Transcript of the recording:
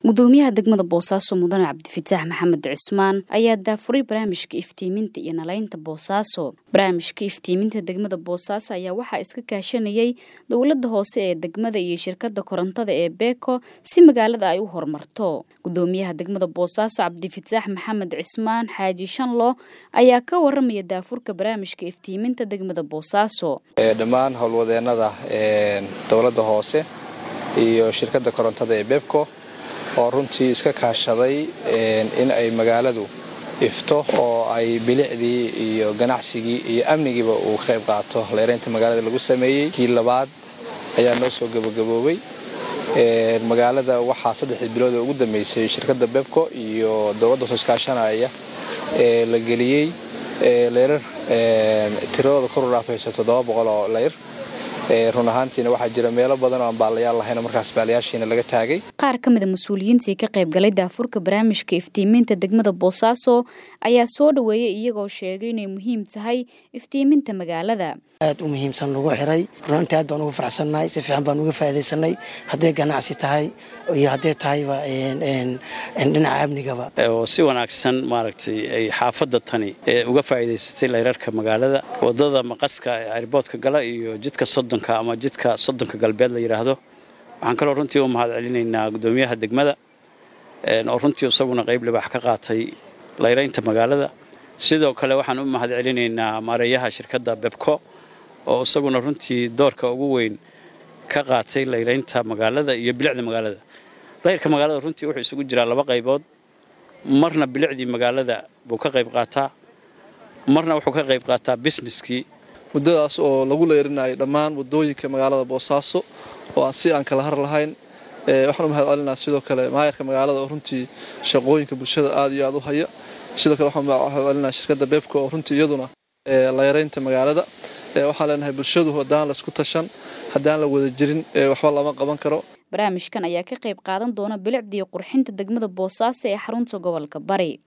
gudoomiyaha degmada boosaaso mudane cabdifataax maxamed cismaan ayaa daafuray barnaamijka iftiiminta iyo nalaynta boosaaso barnaamijka iftiiminta degmada boosaaso ayaa waxaa iska kaashanayay dowladda hoose ee degmada iyo shirkada korontada ee beeko si magaalada ay u horumarto gudoomiyaha degmada boosaaso cabdifataax maxamed cismaan xaaji shanlo ayaa ka waramaya daafurka barnaamijka iftiiminta degmada boosaaso dhammaan howlwadeenada dowladda hoose iyo shirkadda korontada ee bebco oo runtii iska kaashaday in ay magaaladu ifto oo ay bilicdii iyo ganacsigii iyo amnigiiba uu ka qayb qaato leeraynta magaalada lagu sameeyey kii labaad ayaa noo soo gabagaboobay magaalada waxaa saddexdii bilood ee ugu dambeysay shirkadda bebco iyo dowladda hoos iskaashanaya ee la geliyey leyrar tiradooda kor u dhaafayso toddoba boqol oo leyr run ahaantiina waxaa jira meelo badan oo aan baalayaal lahayn markaas baalayaashiina laga taagay qaar ka mida mas-uuliyiintii ka qayb galay daafurka barnaamijka iftiiminta degmada boosaaso ayaa soo dhaweeyay iyagoo sheegay inay muhiim tahay iftiiminta magaalada aad u muhiimsan lagu xiray runantii aad baan ugu faraxsannahay si fiican baan uga faa'idaysanay hadday ganacsi tahay iyo hadday tahayba dhinaca amnigaba oo si wanaagsan maaragtay ay xaafadda tani uga faa'iidaysatay layrarka magaalada waddada maqaska ee airboodka gala iyo jidka soddonka ama jidka soddonka galbeed la yidhaahdo waxaan kaloo runtii u mahad celinaynaa guddoomiyaha degmada oo runtii isaguna qayb libaax ka qaatay layraynta magaalada sidoo kale waxaan u mahad celinaynaa maareeyaha shirkadda bebco oo isaguna runtii doorka ugu weyn ka qaatay layraynta magaalada iyo bilicda magaalada layrka magaalada runtii wuxuu isugu jiraa laba qaybood marna bilicdii magaalada buu ka qayb qaataa marna wuxuu ka qayb qaataa busineskii muddadaas oo lagu leyrinayo dhammaan waddooyinka magaalada boosaaso oo aan si aan kala har lahayn waxaan u mahad celinaa sidoo kale maayarka magaalada oo runtii shaqooyinka bulshada aad iyo aad u haya sidoo kale waxaan mahad celinaa shirkadda beebka oo runtii iyaduna layraynta magaalada waxaan leenahay bulshadu haddaan laisku tashan haddaan la wada jirin waxba lama qaban karo barnaamijkan ayaa ka qayb qaadan doona bilicdii qurxinta degmada boosaaso ee xarunta gobolka bari